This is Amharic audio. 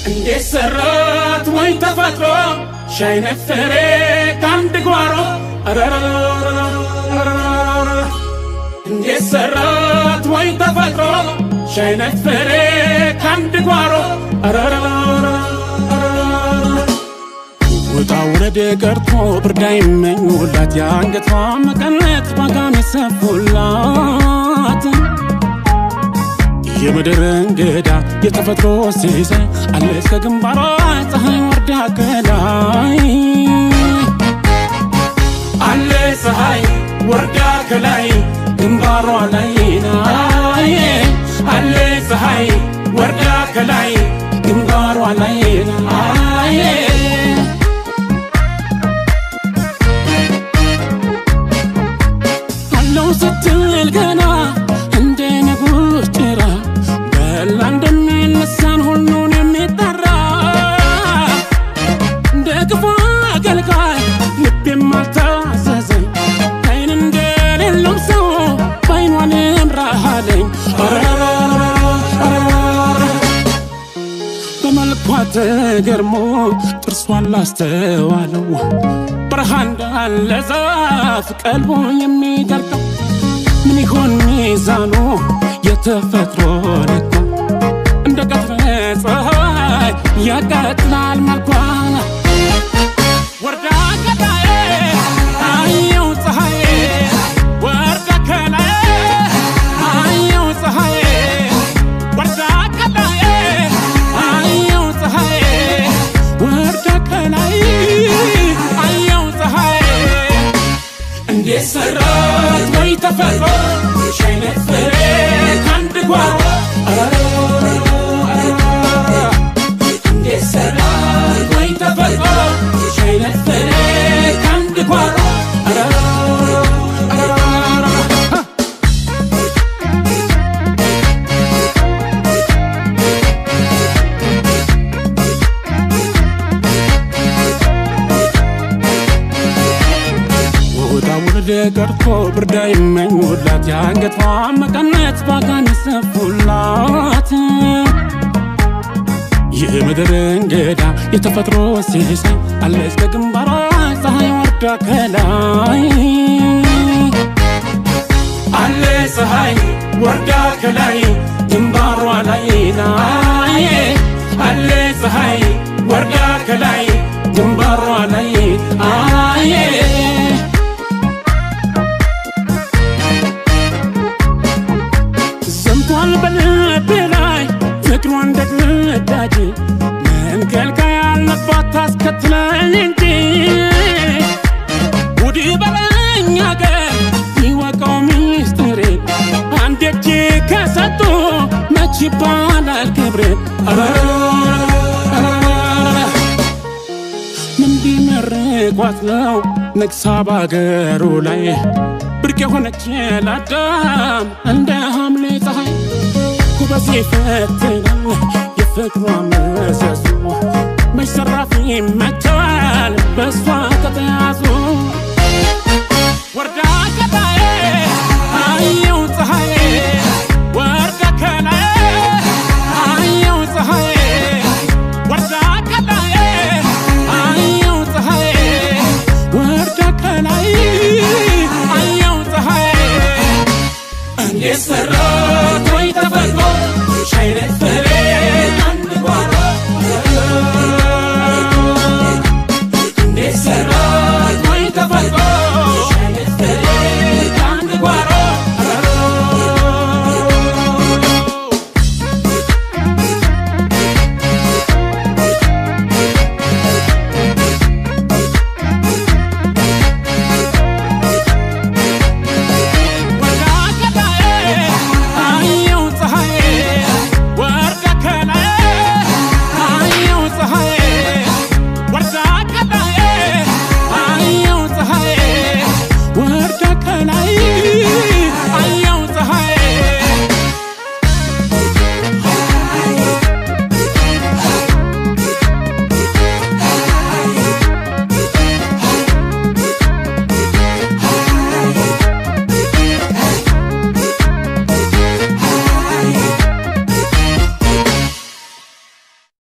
እንዴት ሰራት ወይ ተፈጥሮ ሻይ ነፈሬ ከአንድ ጓሮ እንዴት ሰራት ወይ ተፈጥሮ ሻይ ነፈሬ ከአንድ ጓሮ ውጣ ውረድ ቀርቶ ብርዳ ይመኙላት የአንገቷ መቀነት ባጋን የሰፉላት የምድር እንግዳ የተፈጥሮ ሲሳይ አለች ከግንባሯ ፀሐይ ወርዳ ከላይ አለ ፀሐይ ወርዳ ከላይ ግንባሯ ላይ ናይ አለ ፀሐይ ወርዳ ከላይ ግንባሯ ላይ ናይ አለው ስትል ገና እንደ ንጉሥ ጭራ በላ እንደሚነሳን ሁሉን የሚጠራ እንደ ክፉ አገልጋይ ልቤም አልታዘዘኝ አይን እንደሌለው ሰው በአይኗንም ራሃለኝ በመልኳ ተገርሞ ጥርሷን ላስተዋለው በረሃ እንዳለ ዛፍ ቀልቦ የሚደርቀው ምን ይሆን ሚዛኑ የተፈጥሮ ልኳ እንደ ቀትረ ፀሐይ ያቀጥላል መልኳ ወርዳ ከላይ አየው ፀሐይ ወርዳ ከላይ አየው ፀሐይ ወርዳ ከላይ አየው ፀሐይ ወርዳ ከላይ አየው ፀሐይ እንዴት ሰራት ወይ ተፈጥሮ ሻይነት ፍሬ ከአንድ ጓሮ እንዴት ሰራት ወይ ተፈጥሮ ሻይነት ፍሬ ከአንድ ጓሮ ውጣ ውረድ ቀርቶ ብርዳ ይመኙላት የአንገቷ መቀነት ባጋን ሰፉላት የምድር እንግዳ የተፈጥሮ ሲሳይ አለች ከግንባሯ ፀሐይ ወርዳ ከላይ አለ ፀሐይ ወርዳ ከላይ ግንባሯ ላይ ናይ አለ ፀሐይ ወርዳ ከላይ ግንባሯ ላይ አየ ዘምቷል በልቤ ላይ ፍቅሯ እንደ ግዳጅ መንከልከያ ያለባት ታስከትለኝ እንጂ ውድ በለኝ አገር ይወቀው ሚስጥሬ አንድ እጅ ከሰጡ መች ይባላል ክብሬ ምን ቢመርቋት ነው ነግሳ ባገሩ ላይ ብርቅ የሆነች ለአዳም እንደ ሐምሌ ፀሐይ ኩበሴ ይፈትናል የፍቅሯ መሰሶ መች ዘራፍ ይመቸዋል በእሷ ከተያዙ